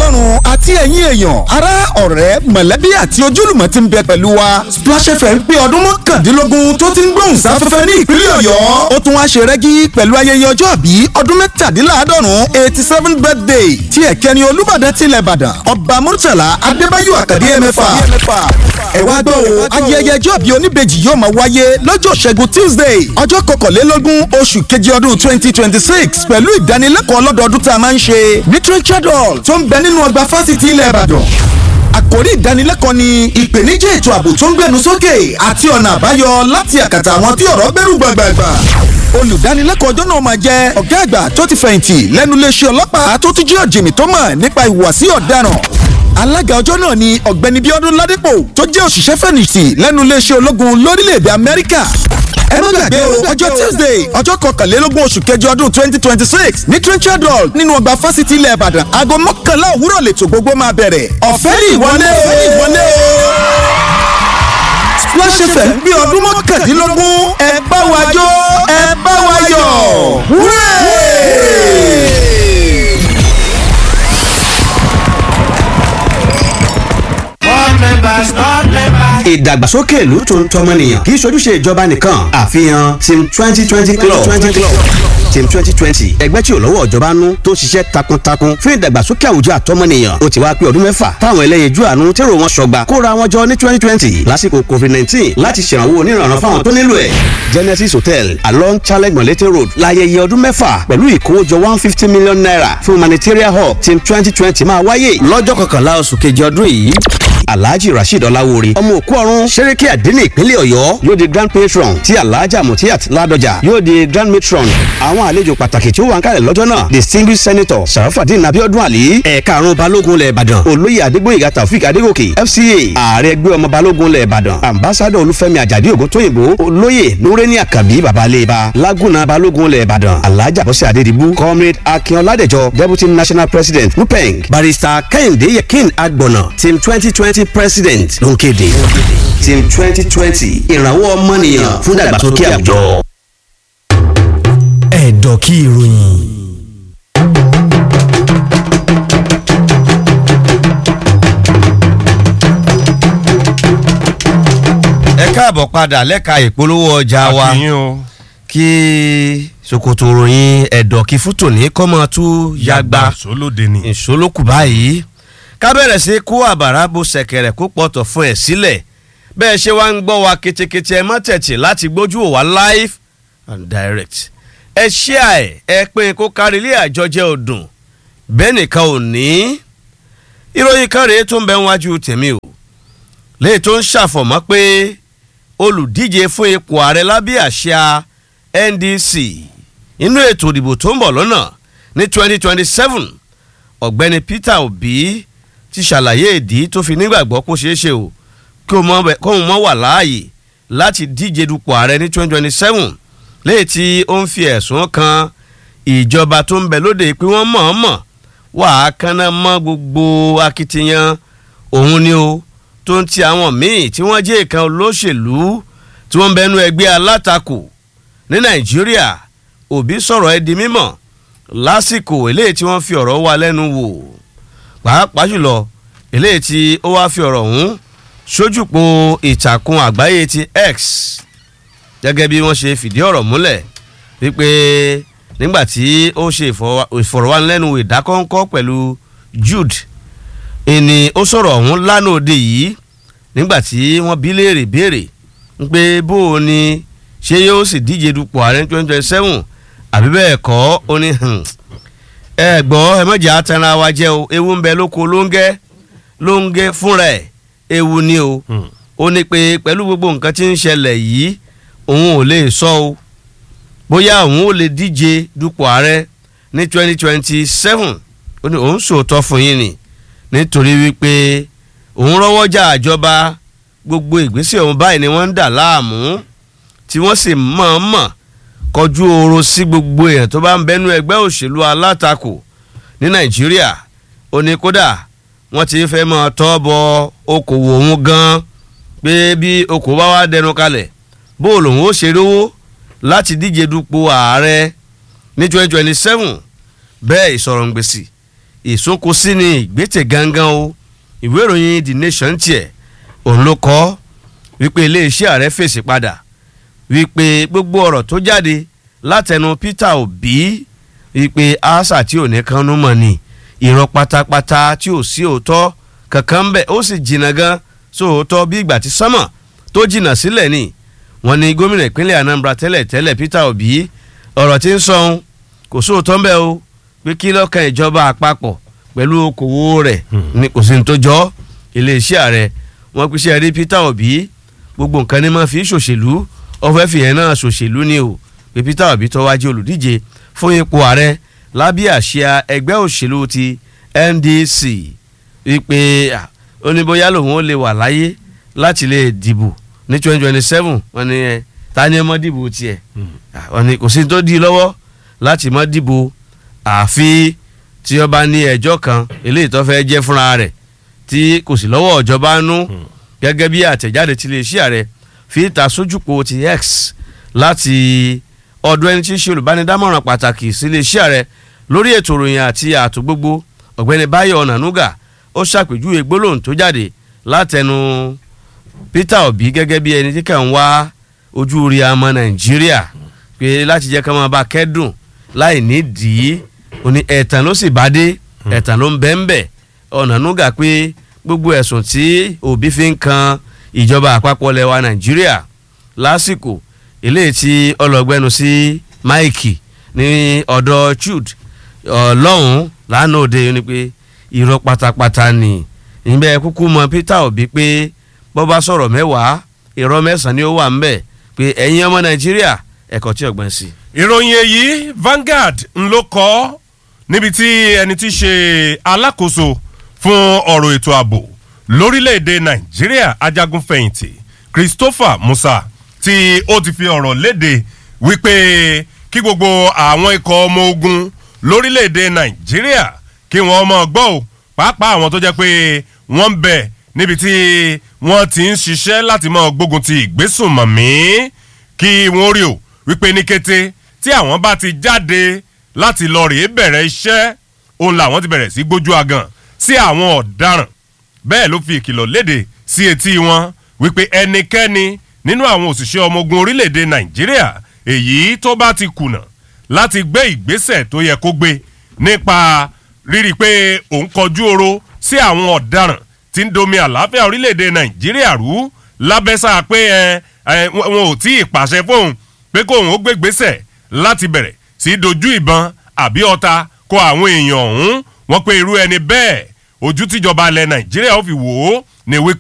ọlọ́run àti ẹ̀yin èèyàn ará ọ̀rẹ́ mọ̀lẹ́bí àti ojúlùmọ̀ ti ń bẹ pẹ̀lú wa Splash FM pé ọdún mọ́kàndínlógún tó ti ń gbóhùn sáfẹ́fẹ́ ní ìpínlẹ̀ ọ̀yọ́ ó tún wá ṣe rẹ́gí pẹ̀lú ayẹyẹ ọjọ́ àbí ọdún mẹ́tàdínláàádọ́rùn eighty seven birthday tí ẹ̀kẹ́ni olúbàdàn tilẹ̀ ìbàdàn ọba murtala adébáyò àkàdé ẹ̀mẹ́fà ẹ wá gbọ́ o ayẹyẹ ọjọ́ àbí oníbejì yóò máa wáyé lọ́jọ́ ṣẹ́gun tuesday ọjọ́ kọkànlélógún oṣù kejì ọdún twenty twenty six pẹ̀lú ìdánilẹ́kọ̀ọ́ ọlọ́dọọdún tá a máa ń ṣe literature hall tó ń bẹ nínú ọgbà fásitì ilẹ̀ ìbàdàn àkòrí ìdánilẹ́kọ̀ọ́ ni ìpèníjà ètò ààbò tó ń gbẹnu sókè àti ọ̀nà àbáyọ láti àkàtà àwọn tí ọ̀rọ̀ gbẹ́rù gbàgbàgbà olùdánilẹ́kọ̀ọ́ ọjọ́ náà máa jẹ́ ọ̀gá àgbà tó ti fẹ̀yìntì lẹ́nu iléeṣẹ́ ọlọ́pàá tó tún jẹ́ ọ̀jìnmí tó mọ̀ nípa ìhùwàsí ọ̀daràn alága ọjọ́ náà ni ọ̀gbẹ́ni bíọ́dún ládépò tó jẹ́ òṣìṣẹ́ fẹ̀yìntì lẹ́nu iléeṣẹ́ ológun lórílẹ̀‐èdè amẹ́ríkà ẹ má gbàgbé o ọjọ́ tuesday ọjọ́ kọkànlélógún oṣù kẹjọ ọdún twenty twenty six ní trenchard hall nínú ọgbà fásitì ilẹ̀ ìbàdàn aago mọ́kànlá òwúrọ̀ lètò gbogbo máa bẹ̀rẹ̀ ọ̀fẹ́ ní ìwọlé o ìwọlé o Splash FM bí ọdún mọ́kàndínlógún ẹ bá wa jó ẹ bá wa yọ̀ wúrẹ́. ìdàgbàsókè ìlú tó ń tọmọnìyàn kì í ṣojúṣe ìjọba nìkan àfihàn team twenty twenty club team twenty twenty ẹgbẹ́ tí ò lọ́wọ́ ìjọba nú tó ṣiṣẹ́ takuntakun fún ìdàgbàsókè àwùjọ àtọmọnìyàn ó ti wá pé ọdún mẹ́fà táwọn ẹlẹ́yinjú àánú tèrò wọn sọgbà kóra wọn jọ ní twenty twenty lásìkò covid nineteen láti ṣèrànwọ́ oníranran fáwọn tó nílò ẹ̀ genesis hotel along challenge molete road láyẹyẹ ọdún mẹ́fà pẹ̀lú ìkówójọ one fifty million naira fún humanitarian hub team twenty twenty máa wáyé lọ́jọ́ kọkànlá oṣù kejì ọdún yìí alhaji rasheed ọláwóore ọmọ òkú ọ̀run sẹ́rẹ́kì àdínní ìpínlẹ̀ ọ̀yọ́ yóò di grand patron tí alhaja mutiat ládọjà yóò di grand matron àwọn àlejò pàtàkì tí ó wà ń kalẹ̀ lọ́jọ́ náà distinguished senator sarafadin abiodun ali ẹ̀ka àrùn balógun lẹ̀ ìbàdàn olóyè adégbòyèga taofik adégòkè fca ààrẹ ẹgbẹ́ ọmọ balógun lẹ̀ ìbàdàn ambassador olúfẹ́mi àjàdí ògúntóyìnbó olóyè nureni akabi babaleba laguna balógun lẹ̀ ìbàdàn alhaja bọ́sẹ̀ adédìbú comrade akínọládẹjọ deputy national president nupeng barrister kẹ́hìndé yẹkin agbọ̀nà team twenty twenty president ló ń kéde team twenty twenty ìrànwọ́ ọmọnìyàn fún ìdàgbàsókè àwùjọ. ẹ̀dọ̀ kí ìròyìn. ẹ káàbọ̀ padà lẹ́ka ìpolówó ọjà wa àkìyìn o kí ṣòkòtò ròyìn ẹ̀dọ̀ kí fútò ní kọ́mọ tú yagba sólóde ni. ìṣólókù báyìí ká bẹ̀rẹ̀ sí kó àbàrà bo ṣẹ̀kẹ̀rẹ̀ kó pọ̀tọ̀ fún ẹ̀ sílẹ̀ bẹ́ẹ̀ ṣe wá ń gbọ́ wa ketekete ẹ má tẹ̀tì láti gbójú wò wá live and direct ẹ ṣí àẹ̀ ẹ pín kó kárí ilé àjọjẹ ọdún bẹ́ẹ̀ nìkan ò ní ìròyìn kan rèé tó ń bẹ wájú tèmi o léyìí tó ń ṣàfọ̀mọ́ pé olùdíje fún ipò ààrẹ lábẹ́ àṣà NDC inú ètò ìdìbò tó ń bọ̀ lọ́nà ní 2027 ọ̀gbẹ́ni Peter Obi ti ṣàlàyé ìdí tó fi nígbàgbọ́ kó ṣeé ṣe o kí òun mọ́ wà láàyè láti díje dupò ààrẹ ní 2027 léyìí tí ó ń fi ẹ̀sùn kan ìjọba tó ń bẹ lóde pé wọ́n mọ̀ọ́mọ̀ wà á kánná mọ́ gbogbo akitiyan òun ni o tó ń ti àwọn míì tí wọ́n jẹ́ ìkan olóṣèlú tí wọ́n ń bẹnu ẹgbẹ́ alátakò ní Nàìjíríà Obi sọ̀rọ̀ ẹ di mímọ̀ lásìkò eléyìí tí wọ́n fi ọ̀rọ̀ wá lẹ́nu wò pàápàá jùlọ eléyìí tí ó wá fi ọ̀rọ̀ ọ̀hún sójúpo ìtàkùn àgbáyé ti X gẹ́gẹ́ bí wọ́n ṣe fìdí ọ̀rọ̀ múlẹ̀ wípé nígbà tí ó ṣe ìfọ̀rọ̀wánilẹ́nuwò ìdákọ́ńkọ́ pẹ̀lú Jude ìní ó sọ̀rọ̀ ọ̀hún lánàá òde yìí nígbà tí wọ́n bí léèrè béèrè pé bó o ní ṣé yóò sì díje dupò ààrẹ twenty twenty seven àbí bẹ́ẹ̀ kọ́ ó ní ẹ gbọ́ ẹ mọ̀jà atẹnra wa jẹ́ o ewu ń bẹ lóko lóńgẹ́ lóńgẹ́ fúnra ẹ̀ ewu ni o ó ní pé pẹ̀lú gbogbo nǹkan tí ń ṣẹlẹ̀ yìí òun ò lè sọ o bóyá òun ò lè díje dupò ààrẹ ní twenty twenty seven ó ní òun sòótọ́ fún yín ni nítorí wípé òun rọ́wọ́jà àjọba gbogbo ìgbésẹ̀ òun báyìí ni wọ́n ń dà láàmú tí wọ́n sì mọ̀ọ́mọ̀ kọjú oorun sí gbogbo èèyàn tó bá ń bẹnu ẹgbẹ́ òṣèlú alátakò ní nàìjíríà ó ní kódà wọ́n ti fẹ́ máa tọ́ bọ okòwò òun gan pé bí okòwò bá wá dẹnu kalẹ̀ bó lòun ó ṣe rówó láti díje dupò ààrẹ ní twenty twenty seven bẹ́ẹ̀ ìsọ̀rọ̀ ń gbèsè ìsúnkúsí ni ìgbésẹ̀ gangan o ìwé ìròyìn the nation tiẹ̀ òun ló kọ́ wípé iléeṣẹ́ ààrẹ fèsì padà wípé gbogbo ọ̀rọ̀ tó jáde látẹnu Peter Obi wípé asa tí ò ní kánú mọ̀ ni irọ́ pátápátá tí ò sí òótọ́ kankan bẹ́ẹ̀ ó sì jìnnà gan sóòótọ́ bí ìgbà tí sánmọ̀ tó jìnnà sílẹ̀ ni wọ́n ní gómìnà ìpínlẹ̀ Anambra tẹ́lẹ̀ tẹ́lẹ̀ Peter Obi ọ̀rọ̀ tí ń sọ ohun kò sóòótọ́ ń bẹ o pé kí lọ́kàn ìjọba àpapọ̀ pẹ̀lú okòwò rẹ̀ ní kò sí ní tó jọ iléeṣẹ́ ààrẹ wọ́n pèsè rí Peter Obi gbogbo nǹkan ní máa fi ṣòṣèlú ọ̀fẹ́ fìyẹn náà ṣòṣèlú ni o pé Peter Obi tó wájú olùdíje fún ipò ààrẹ lábẹ́ àsíá ẹgbẹ́ òṣèlú ti NDC wípé ó ní bóyá lòun ó lè wà láyé láti lè dìbò ní twenty twenty seven wọ́n ní ẹ ta ni ẹ mọ́ dìbò tiẹ̀ wọ́n ní kò sí tó di lọ́wọ́ láti mọ́ dìbò àfi tí ó bá ní ẹjọ́ kan eléyìí tó fẹ́ jẹ́ fúnra rẹ̀ tí kò sí lọ́wọ́ ìjọba nú gẹ́gẹ́ bí àtẹ̀jáde tí iléeṣẹ́ ààrẹ fi ta sójúpò ti X láti ọ̀dọ̀ ẹni tí í ṣe olùbánidámọ̀ràn pàtàkì sí iléeṣẹ́ ààrẹ lórí ètò ìròyìn àti ààtò gbogbo ọ̀gbẹ́ni Báyọ̀ Ọ̀nànúgà ó ṣàpèjúwe gbólóhùn tó jáde látẹnu Peter Obi gẹ́gẹ́ bí ẹni tí kàn ń wá ojú rí ọmọ Nàìjíríà pé láti jẹ́ ká máa bá kẹ́dùn láì nídìí ó ní ẹ̀tàn ló sì bá dé ẹ̀tàn ló ń bẹ́ ń bẹ̀ Ọ̀nànúgà pé gbogbo ẹ̀sùn tí Obi fi ń kan ìjọba àpapọ̀ lẹwa Nàìjíríà lásìkò eléyìí tí ọlọ́gbẹ́nu sí Mike ní ọ̀dọ̀ Jude ọlọ́run lánàá òde ni pé irọ́ pátápátá ni ìgbẹ́ kúkú mọ Peter Obi pé bọ́ bá sọ̀rọ̀ mẹ́wàá irọ́ mẹ́sàn-án ni ó wà ń bẹ̀ pé ẹ̀yin ọmọ Nàìjíríà ẹ̀kọ́ tí ọ̀gbọ́n sí. ìròyìn èyí Vanguard ń ló kọ níbi tí ẹni tí í ṣe alákòóso fún ọ̀rọ̀ ètò ààbò lórílẹ̀‐èdè Nàìjíríà ajagunfẹ̀yìntì Christopher Musa tí ó ti fi ọ̀rọ̀ léde wípé kí gbogbo àwọn ikọ̀ ọmọ ogun lórílẹ̀‐èdè Nàìjíríà kí wọ́n mọ̀ gbọ́ ò pàápàá àwọn tó jẹ́ pé wọ́n ń bẹ níbi tí wọ́n ti ń ṣiṣẹ́ láti mọ̀ gbógun ti ìgbésùnmọ̀mí kí wọ́n rí o wípé ní kété tí àwọn bá ti jáde láti lọ rèé bẹ̀rẹ̀ iṣẹ́ òun làwọn ti bẹ̀rẹ̀ sí gbójú agan sí àwọn ọ̀daràn bẹ́ẹ̀ ló fi ìkìlọ̀ léde sí etí wọn wípé ẹnikẹ́ni nínú àwọn òṣìṣẹ́ ọmọ ogun orílẹ̀-èdè Nàìjíríà èyí tó bá ti kùnà láti gbé ìgbésẹ̀ tó yẹ kó gbé nípa rírí pé òun kọjú oro sí àwọn ọ̀daràn tí ń domi àlàáfíà orílẹ̀-èdè Nàìjíríà rú lábẹ́sà pé ẹ wọn ò tí ì pàṣẹ fóun pé kóun ó gbé ìgbésẹ̀ láti bẹ̀rẹ̀ sí dojú ìbọn àbí ọta kọ àwọn èèyàn ọ̀hún wọ́n pé irú ẹni bẹ́ẹ̀ ojú tíjọba ilẹ̀ Nàìjíríà ó fi wò ó ní wípé.